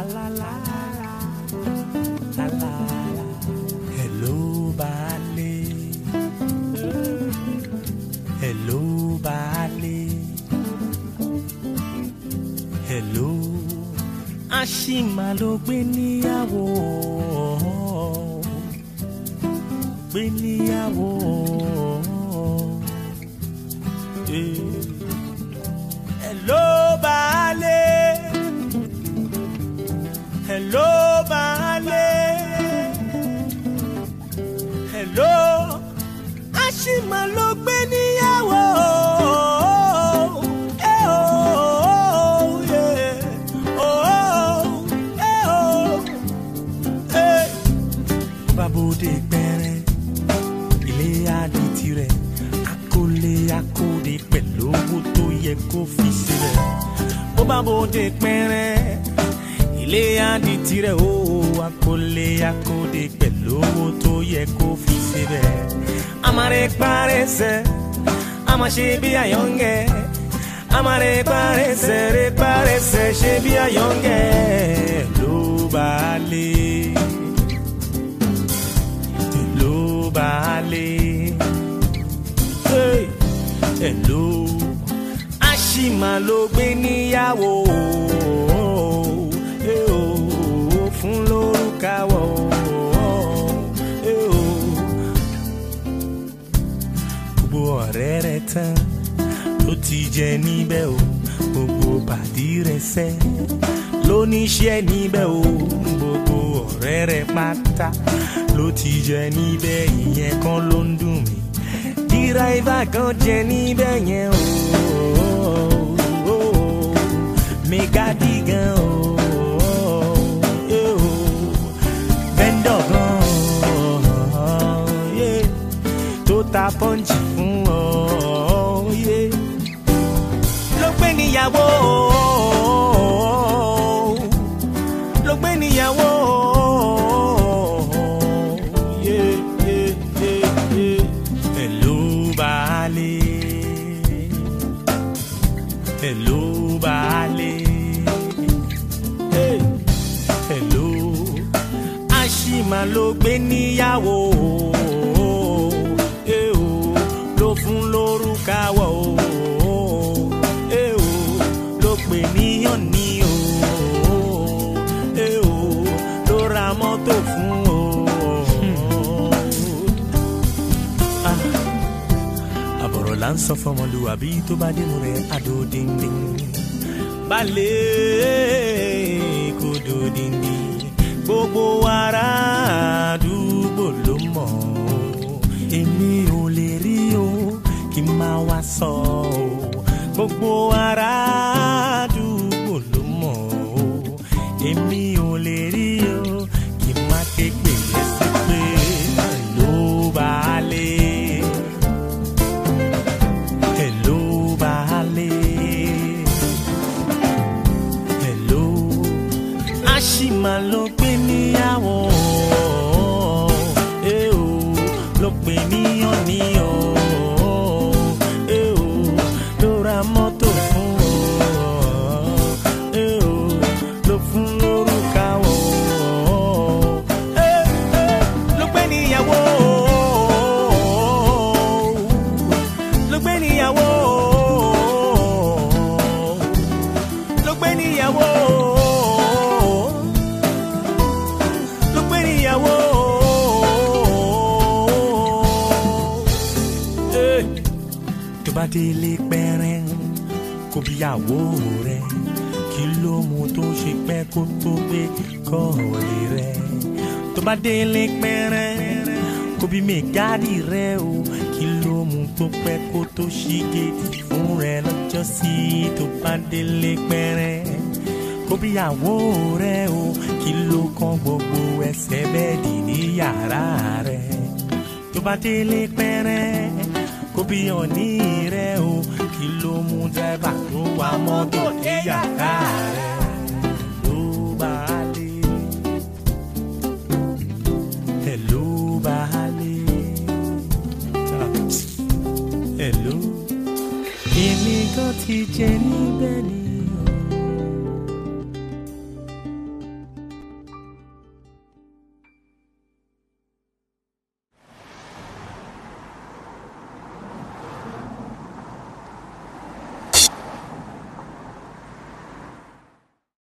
la la la la hello baálé hello baálé hello àṣìmà ló gbé níyàwó gbé níyàwó. Eh. Hello baálé hello baálé hello àṣìmà ló gbé níyàwó. Eh, oh, yeah. Oh, eh, oh, eh. Babode pẹ́rẹ́ ilé adé tirẹ̀ akólé akóde pẹ̀lú owó tó yẹ kó fi sílẹ̀. bó bá bòde pẹ́rẹ́ ilé adé tirẹ̀ ó akólé akóde pẹ̀lú owó tó yẹ kó fi sílẹ̀. amare parẹ́sẹ̀ ama ṣe bí àyọ̀ǹgẹ̀ amare parẹ́sẹ̀ rẹ parẹ́sẹ̀ ṣe bí àyọ̀ǹgẹ̀ ló bá lé ló bá lé hey, hello àṣìmà ló gbé níyàwó eh, oh, fún lórúkàwọ. eh, oh. gbogbo ọ̀rẹ́ rẹ̀ tán ló ti jẹ níbẹ̀ o gbogbo pàdí rẹ̀ sẹ́ lóníṣẹ́ níbẹ̀ o gbogbo ọ̀rẹ́ rẹ̀ pátá ló ti jẹ níbẹ̀ ìyẹn kan ló ń dùn mí díráìvà kan jẹ níbẹ̀ yẹn o mẹgàdí gan o vendor gan yeah, tó ta pọ́ǹchì fún ọ yeah. ló gbé níyàwó ló gbé níyàwó. Yeah, yeah, yeah, yeah. Hello, baálé. Hello, baálé. Hey. Hello, àṣìmà ló gbé níyàwó. Eh, oh, ló fún lórúkàwọ̀ Eh, oh, ló pè níyàn ní o. Eh, oh, ló ra mọ́tò fún o. Ah, àbọ̀rọ̀ là ń sọ fọmọlúwàbí tó bá dénú rẹ̀ àdó díndín. balẹ̀ kò dó díndín gbogbo ará àdúgbò ló mọ̀ ọ́. èmi ò lè rí o kí n máa wá sọ ọ́. gbogbo ará àdúgbò ló mọ̀ ọ́. èmi ò lè rí o kí n má ké pè é sí pé ló bá lé. Hello, baálé. Hello, àṣìmà ló pè níyàwó. Eh, oh, ló pè níyàn níyàn. Eh, oh, ló ra mọ́tò fún ọ. Eh, oh, ló fún lórúkà wọ̀. Eh, eh, ló pè níyàwó ló gbé níyàwó ló gbé níyàwó ló gbé níyàwó. Eh, tó bá délé pẹ́rẹ́ kó bíyàwó rẹ̀ kí ló mú tó ṣe pẹ́ kó tó gbé kọ́ọ̀lì rẹ̀ tó bá délé pẹ́rẹ́ kó bí mẹ́gàdì rẹ̀ o kí ló mú tó pẹ́ kó tó ṣí géètì fún rẹ̀ lọ́jọ́ sí tó bá délé pẹ́rẹ́ kó bíyàwó rẹ̀ o kí ló kàn gbogbo ẹsẹ̀ bẹ́ẹ̀dì ní yàrá rẹ̀ tó bá délé pẹ́rẹ́ kó bí ọ̀ní rẹ̀ o kí ló mú dẹ́bà tó wa mọ́tò ní yàrá rẹ̀ ló bá lé. Hello, baálé. Hello. Èmi gan ti jẹ níbẹ̀ ni.